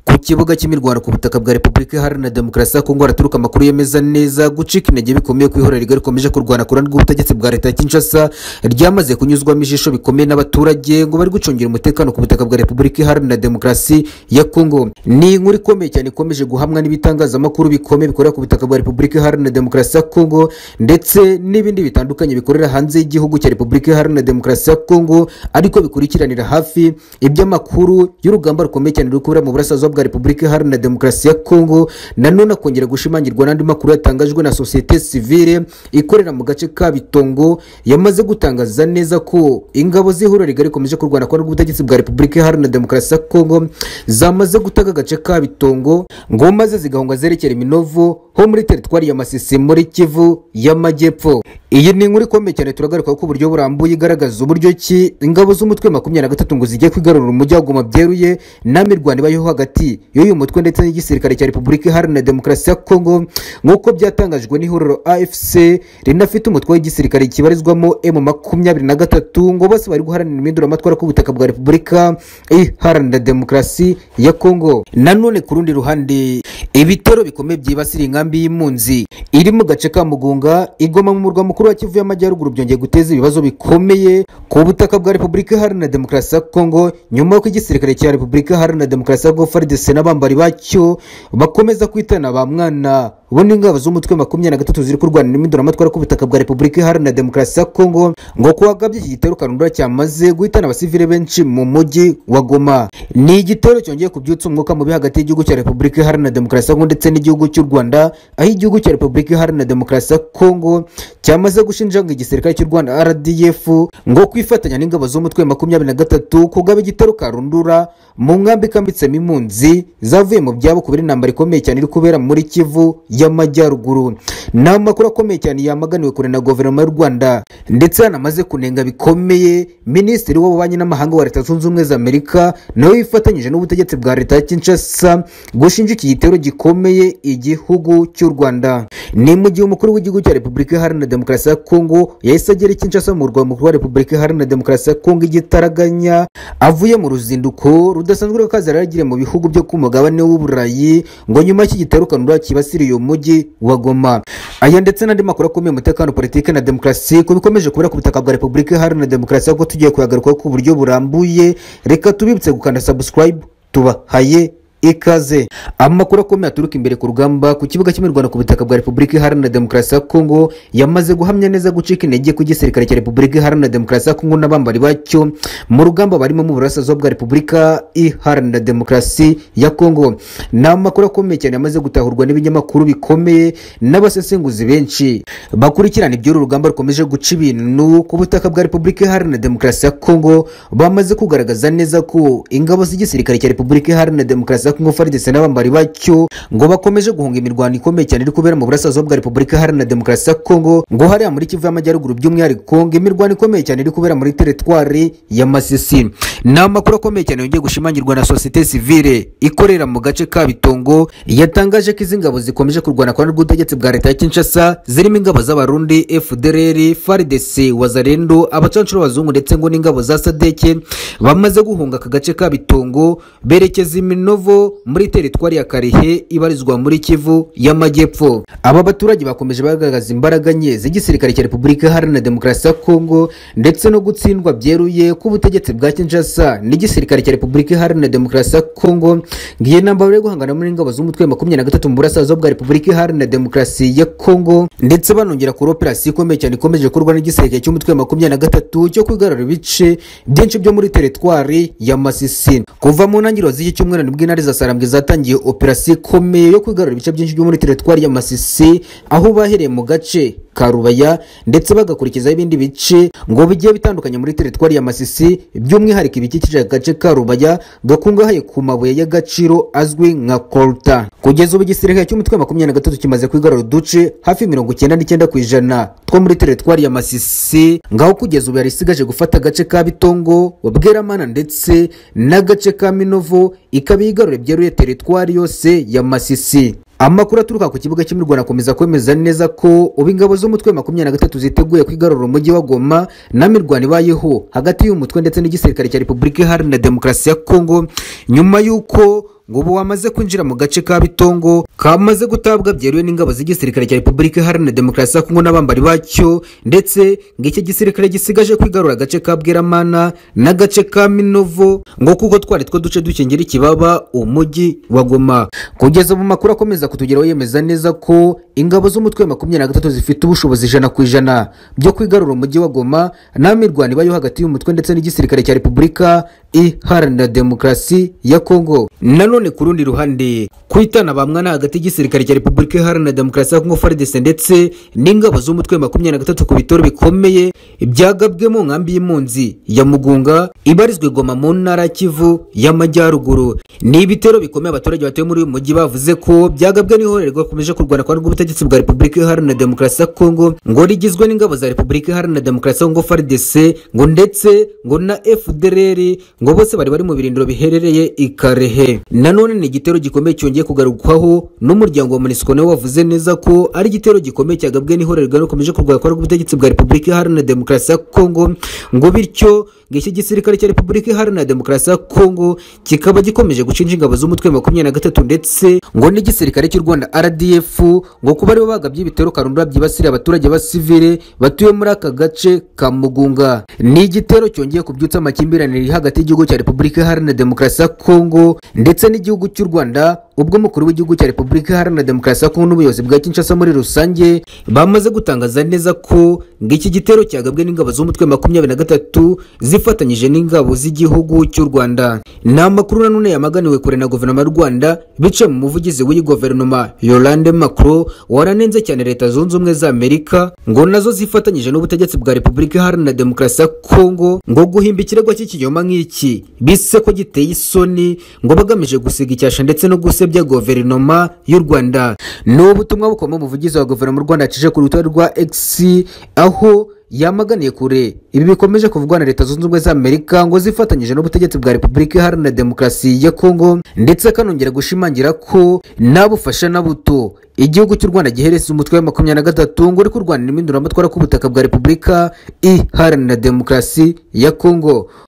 kibuga cy'imirwano ku butaka bwa repubulika iharanira demokarasi ya kongo haraturuka amakuru yemeza neza gucika intege bikomeye ko ihuriro rigari rikomeje kurwana ku ruhande rw'ubutegetsi bwa leta ya kinshasa ryamaze kunyuzwamo ijisho bikomeye n'abaturage ngo bari gucungira umutekano ku butaka bwa repubulika iharanira demokarasi ya kongo ni inkuru ikomeye cyane ikomeje guhamwa n'ibitangazamakuru bikomeye bikorera ku butaka bwa repubulika iharanira demokarasi ya kongo ndetse n'ibindi bitandukanye bikorera hanze y'igihugu cya repubulika iharanira demokarasi ya kongo ariko bikurikiranira hafi iby'amakuru y'urugamba rukomeye cyane ruri kubera mu burasirazuba bwa repubulika iharanira demokarasi ya kongo nanone akongera gushimangirwa n'andi makuru yatangajwe na sosiyete sivire ikorera mu gace ka bitongo yamaze gutangaza neza ko ingabo z'ihuriro rigari rikomeje kurwana kwa rw'ubutegetsi bwa repubulika iharanira demokarasi ya kongo zamaze gutaka agace ka bitongo ngo maze zigahunga zerekera iminovu ho muri teritwari ya masisi muri kivu y'amajyepfo iyi ni inkuru ikomeye cyane turagaruka ko uburyo burambuye igaragaza uburyo ki ingabo z'umutwe makumyabiri na gatatu ngo zijye kwigarurira umujyi wa goma byeruye nta mirwano ibayeho hagati y'uyu mutwe ndetse n'igisirikare cya repubulika iharanira demokarasi ya kongo nk'uko byatangajwe n'ihuriro afc rinafite umutwe w'igisirikare kibarizwamo m makumyabiri na gatatu ngo bose bari guharanira impinduramatwara k'ubutaka bwa repubulika iharanira demokarasi ya kongo nanone ku rundi ruhande ibitero bikomeye byibasira inkambi y'impunzi iri mu gace ka mugunga igoma mu murwa mukuru wa kivu y'amajyaruguru byongeye guteza ibibazo bikomeye ku butaka bwa repubulika iharanira demokarasi ya kongo nyuma y'uko igisirikare cya repubulika iharanira demokarasi ya kongo frdc n'abambari bacyo bakomeza kwitana ba mwana bo n'ingabo z'umutwe makumyabiri na gatatu ziri kurwanira impinduramatwara ku butaka bwa repubulika iharanira demokarasi ya kongo ngo kuwagabye iki gitero kanundura cyamaze guhitana abasivile benshi mu mujyi wa goma ni igitero cyongeye kubyutsa umwuka mubi hagati y'igihugu cya repubulika iharanira demokarasi ya kongo ndetse n'igihugu cy'u rwanda aho igihugu cya repubulika iharanira demokarasi ya kongo cyamaze gushinja ngo igisirikare cy'u rwanda rdf ngo kwifatanya n'ingabo z'umutwe makumyabiri na gatatu kugaba igitero karundura mu nkambi ikambitsemo impunzi zavuye mu byabo kubera intambara ikomeye cyane iri kubera muri kivu y'amajyaruguru ni amakuru akomeye cyane yamaganiwe kure na guverinoma y'u rwanda ndetse yanamaze kunenga bikomeye minisitiri w'ububanyi n'amahanga wa leta zunze ubumwe za amerika nawe yifatanyije n'ubutegetsi bwa leta ya kinshasa gushinja iki gitero gikomeye igihugu cy'u rwanda ni mu gihe umukuru w'igihugu cya repubulika iharanira demokarasi ya kongo yahise agera i kinshasa mu murwa mukuru wa repubulika iharanira demokarasi ya kongo igitaraganya avuye mu ruzinduko rudasanzwe rw'akazi yaragiriye mu bihugu byo ku mugabane w'uburayi ngo nyuma y'iki gitero kanura kibasiriye uyu mujyi wa goma aya ndetse n'andi makuru akomeye umutekano politiki na demokarasi ko bikomeje kubera ku butaka bwa repubulika iharanira demokarasi ko tugiye kuyagarukaho ku buryo burambuye reka tubibutse gukanda subscribe tubahaye ikaze amakuru akomeye aturuka imbere ku rugamba ku kibuga cy'imirwano ku butaka bwa repubulika iharanira demokarasi ya kongo yamaze guhamya neza gucika intege ku gisirikare cya repubulika iharanira demokarasi ya kongo n'abambari bacyo mu rugamba barimo mu burasirazuba bwa repubulika iharanira demokarasi ya kongo ni amakuru akomeye cyane yamaze gutahurwa n'ibinyamakuru bikomeye n'abasesenguzi benshi bakurikirana iby'uru rugamba rukomeje guca ibintu ku butaka bwa repubulika iharanira demokarasi ya kongo bamaze kugaragaza neza ko ingabo z'igisirikare cya repubulika iharanira demokarasi ya Kongo FARDC n'abambari bacyo ngo bakomeje guhunga imirwano ikomeye cyane iri kubera mu burasirazuba bwa Repubulika Iharanira Demokarasi ya Kongo ngo hariya muri Kivu y'Amajyaruguru by'umwihariko ngo imirwano ikomeye cyane iri kubera muri teritwari ya Masisi ni amakuru akomeye cyane yongeye gushimangirwa na sosiyete sivile ikorera mu gace ka Bitongo yatangaje ko izi ngabo zikomeje kurwana kwa rw'ubutegetsi bwa leta ya Kinshasa zirimo ingabo z'abarundi FDLR FARDC wazalendo abacancuro abazungu ndetse ngo n'ingabo za Sadeke bamaze guhunga aka gace ka Bitongo berekeza iminovo muri teritwari ya karehe ibarizwa muri kivu y'amajyepfo aba baturage bakomeje bagaragaza imbaraga nke z'igisirikare cya repubulika iharanira demokarasi ya kongo ndetse no gutsindwa byeruye k'ubutegetsi bwa kinshasa n'igisirikare cya repubulika iharanira demokarasi ya kongo ngiye namba bari guhangana muri ingabo z'umutwe makumyabiri na gatatu mu burasirazuba bwa repubulika iharanira demokarasi ya kongo ndetse banongera kuri operasiyo ikomeye cyane ikomeje gukorwa n'igisirikare cy'umutwe makumyabiri na gatatu cyo kwigarura ibice byinshi byo muri teritwari ya masisi kuva mu ntangiriro z'iki cyumweru nibwo intare za sarambwe zatangiye operasiyo ikomeye yo kwigarura ibice byinshi byo muri teritwari ya masisi aho bahereye mu gace karubaya ndetse bagakurikizaho ibindi bice ngo bigiye bitandukanye muri teritwari ya masisi by'umwihariko ibikikije agace ka rubaya gakungahaye ku mabuye y'agaciro azwi nka kolta kugeza ubu igisirikare cy'umutwe makumyabiri na gatatu kimaze kwigarura uduce hafi mirongo icyenda n'icyenda ku ijana two muri teritwari ya masisi ngaho kugeza ubu yari isigaje gufata agace ka bitongo bweramana ndetse n'agace ka minovo ikaba yigarura byeruye teritwari yose ya masisi amakuru aturuka ku kibuga cy'imirwano akomeza kwemeza neza ko ubu ingabo z'umutwe makumyabiri na gatatu ziteguye kwigarura umujyi wa goma na mirwano ibayeho hagati y'umutwe ndetse n'igisirikare cya repubulika iharanira demokarasi ya kongo nyuma y'uko ngo ubu wamaze kwinjira mu gace ka bitongo kamaze gutabwa byeruye n'ingabo z'igisirikare cya repubulika iharanira demokarasi ya kongo n'abambari bacyo ndetse ngo iki gisirikare gisigaje kwigarura agace ka bweramana n'agace ka minovo ngo kuko twari two duce dukingira ikibaba umujyi wa goma kugeza mu makuru akomeza kutugeraho yemeza neza ko ingabo z'umutwe wa makumyabiri na gatatu zifite ubushobozi ijana ku ijana byo kwigarura umujyi wa goma nta mirwano ibayo hagati y'umutwe ndetse n'igisirikare cya repubulika iharanira demokarasi ya kongo nanone ku rundi ruhande kwitana bamwana hagati y'igisirikare cya repubulika iharanira demokarasi ya kongo fardc ndetse n'ingabo z'umutwe wa makumyabiri na gatatu ku bitoro bikomeye byagabwe mu nkambi y'impunzi ya mugunga ibarizwa i goma mu ntara ya kivu y'amajyaruguru ni ibitero bikomeye abaturage batuye muri uyu mujyi bavuze ko byagabwe n'ihorerwa rikomeje kurwana kwa rw'ubutegetsi bwa repubulika iharanira demokarasi ya kongo ngo rigizwe n'ingabo za repubulika iharanira demokarasi ya kongo frdc ngo ndetse ngo na fdrr ngo bose bari bari mu birindiro biherereye i karehe nanone ni igitero gikomeye cyongeye kugarukwaho n'umuryango wa monisco nawe wavuze neza ko ari igitero gikomeye cyagabwe n'ihorerwa rikomeje kurwana kwa rw'ubutegetsi bwa repubulika iharanira demokarasi ya kongo ngo bityo ngo iki gisirikare cya repubulika iharanira demokarasi ya kongo kikaba gikomeje gucinja ingabo z'umutwe wa makumyabiri na gatatu ndetse ngo n'igisirikare cy'u rwanda rdf ngo kuba aribo bagabye ibitero karundura byibasiriye abaturage b'abasivire batuye muri aka gace ka mugunga ni igitero cyongeye kubyutsa amakimbirane ari hagati y'igihugu cya repubulika iharanira demokarasi ya kongo ndetse n'igihugu cy'u rwanda ubwo umukuru w'igihugu cya repubulika iharanira demokarasi ya kongo n'ubuyobozi bwa kinshasa muri rusange bamaze gutangaza neza ko ngo iki gitero cyagabwe n'ingabo z'umutwe wa makumyabiri na gatatu zifatanyije n'ingabo z'igihugu cy'u rwanda ni amakuru nanone yamaganiwe kure na guverinoma y'u rwanda bicaye mu muvugizi w'iyi guverinoma yolande macron waranenze cyane leta zunze ubumwe za amerika ngo nazo zifatanyije n'ubutegetsi bwa repubulika iharanira demokarasi ya kongo ngo guhimba ikirego cy'ikinyoma nk'iki bise ko giteye isoni ngo bagamije gusiga icyasha ndetse no guse bya guverinoma y'u rwanda ni ubutumwa bukoma umuvugizi wa guverinoma y'u rwanda yacishije ku rutonde rwa x aho yamaganiye kure ibi bikomeje kuvugwa na leta zunze ubumwe za amerika ngo zifatanyije n'ubutegetsi bwa repubulika iharanira demokarasi ya kongo ndetse akanongera gushimangira ko nta bufasha na buto igihugu cy'u rwanda gihereza umutwe wa makumyabiri na gatatu ngo uri kurwanira impinduramatwara ku butaka bwa repubulika iharanira demokarasi ya kongo